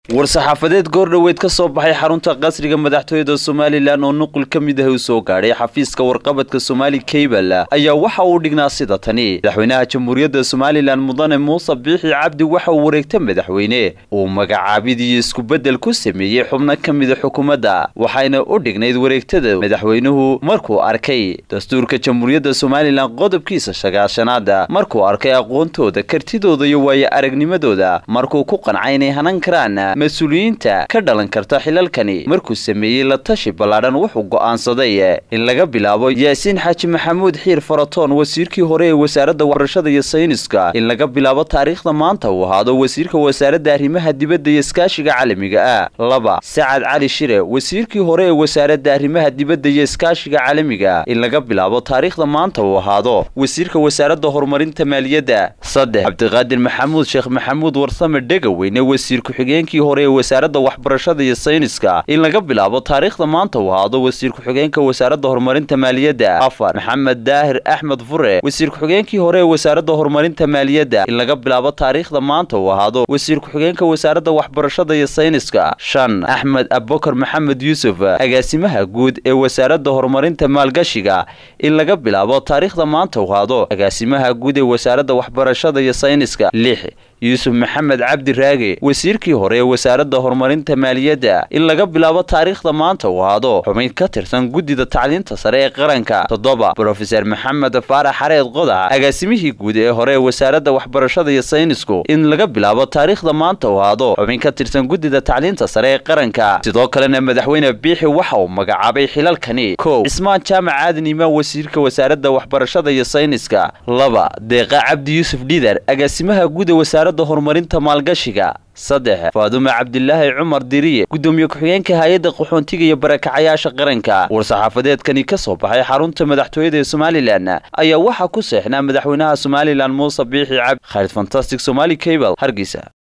war-saxaafadeed goordhoweyd ka soo baxay xarunta qasriga madaxtooyada somalilan oo nuqul ka mid ah u soo gaadhay xafiiska warqabadka somaali kabal ayaa waxa uu dhignaa sida tani madaxweynaha jamhuuriyadda somalilan mudane muuse biixi cabdi waxa uu wareegta madaxweyne uu magacaabid iyo iskubeddel ku sameeyey xubno ka mida xukuumadda waxayna u dhignayd wareegtada madaxweynuhu markuu arkay dastuurka jamhuuriyadda somalilan qodobkiisa sagaashanaada markuu arkay aqoontooda kartidooda iyo waayo aragnimadooda markuu ku qancay inay hanan karaan mas-uuliyiinta ka dhalan karta xilalkani markuu sameeyey la tashi ballaadhan wuxuu go'aansaday in laga bilaabo yaasiin xaaji maxamuud xiir faratoon wasiirkii hore ee wasaaradda waxbarashada iyo sayniska in laga bilaabo taariikhda maanta uu ahaado wasiirka wasaaradda arrimaha dibadda iyo iskaashiga caalamiga ah laba sacad cali shire wasiirkii hore ee wasaaradda arrimaha dibadda iyo iskaashiga caalamiga in laga bilaabo taariikhda maanta uu ahaado wasiirka wasaaradda horumarinta maaliyadda saddex cabdiqaadir maxamuud sheekh maxamuud warsame dhegaweyne wasiir ku-xigeenkii hore ee wasaaradda waxbarashada iyo sayniska in laga bilaabo taariikhda maanta uu ahaado wasiir ku-xigeenka wasaaradda horumarinta maaliyadda afar maxamed daahir axmed fure wasiir ku-xigeenkii hore ee wasaaradda horumarinta maaliyadda in laga bilaabo taariikhda maanta uu ahaado wasiir ku-xigeenka wasaaradda waxbarashada iyo sayniska shan axmed abubakar maxamed yuusuf agaasimaha guud ee wasaaradda horumarinta maalgashiga in laga bilaabo taariikhda maanta uu ahaado agaasimaha guud ee wasaaradda waxbarashada iyo sayniska lix yuusuf maxamed cabdi raage wasiirkii hore ee wasaaradda horumarinta maaliyadda in laga bilaabo taariikhda maanta uu ahaado xubin ka tirsan guddida tacliinta sare ee qaranka toddoba brofeser maxamed faarax xareed qodac agaasimihii guud ee hore ee wasaaradda waxbarashada iyo saynisku in laga bilaabo taariikhda maanta uu ahaado xubin ka tirsan guddida tacliinta sare ee qaranka sidoo kalena madaxweyne biixi waxa uu magacaabay xilalkani kow cismaan jaamac aadan imaan wasiirka wasaaradda waxbarashada iyo sayniska laba deeqa cabdi yuusuf dhidar agaasimaha guud ee wasaaradda horumarinta maalgashiga saddex faadume cabdilaahi cumar diriye guddoomiye ku-xigeenka hay-adda qaxoontiga iyo barakacayaasha qaranka war-saxaafadeedkani ka soo baxay xarunta madaxtooyada ee somalilan ayaa waxaa ku seexnaa madaxweynaha somalilan muuse biixi cabdi khaalid fantastic somali cable hargeysa